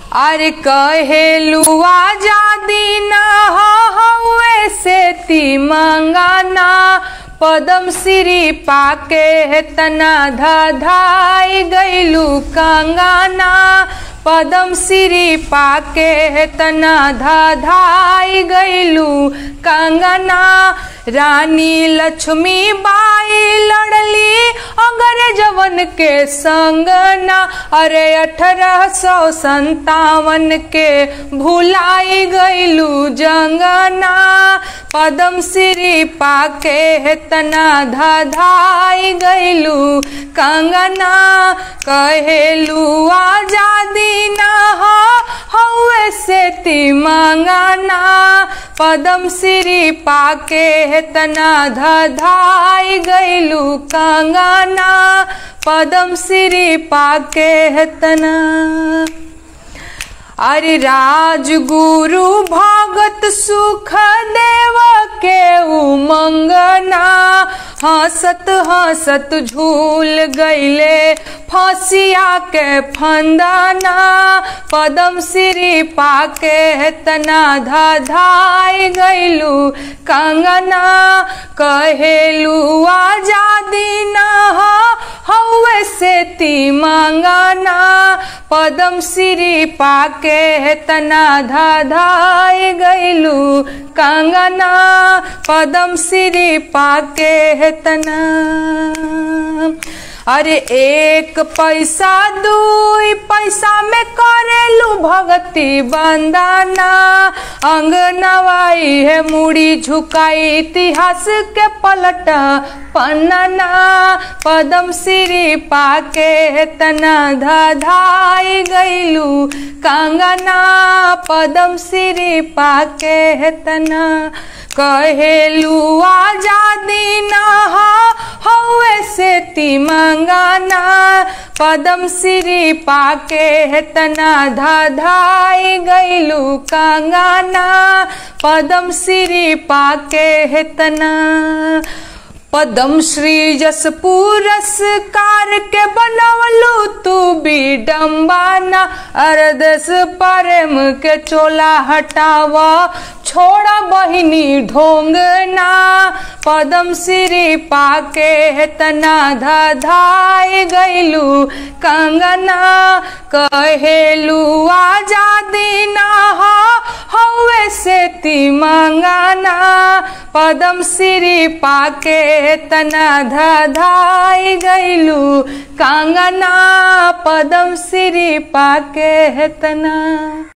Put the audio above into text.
अरे कहेलू आजादी न हुए से ती मंगाना पदम श्री पाके तना धाई गैलू कंगाना पदम श्री पाके तना धाई गैलू कंगना रानी लक्ष्मी बाई लड़ली अगर जवन के संगना अरे अठारह सौ संतावन के भुलाई गैलू जंगना पदम श्री पाके तना धाई गैलू कंगना कहेलू आजादी ना हुए से ती मंगाना पदम श्री पाके तना धाई गैलू कंगना पदम श्री पाके तना अरे राजगुरु भगत सुख देव के उमंगना हंसत हंसत झूल गईले फसिया के फंदाना पदम श्री पाके तना धाई गईलू कंगना कहेलू आजादी न हुए से ती मंगाना पदम श्री पाके तना धाई गईलू कंगना पदम श्री पाके तना अरे एक पैसा दुई पैसा में करेलू भगती बंदाना अंग नवाई है मुड़ी झुकाई इतिहास के पलट पन्ना पदम श्री पाके तना धाई गईलू कंगना पदम श्री पाके तना कहेलू आजादी न हुए से ती मंगाना पदम श्री पाके तना धाई गईलू कंगाना पदम श्री पाके तना पदम श्री जस पुरस्कार के बनवलू तू भी डम्बाना अरदस परम के चोला हटावा छोड़ा बहिनी ढोंगना पदम श्री पाके तना धाई गईलू कंगना कहेलू आजादी ना हुए से ती मंगाना पदम श्री पाके तना धाई गईलू कंगना पदम श्री पाके तना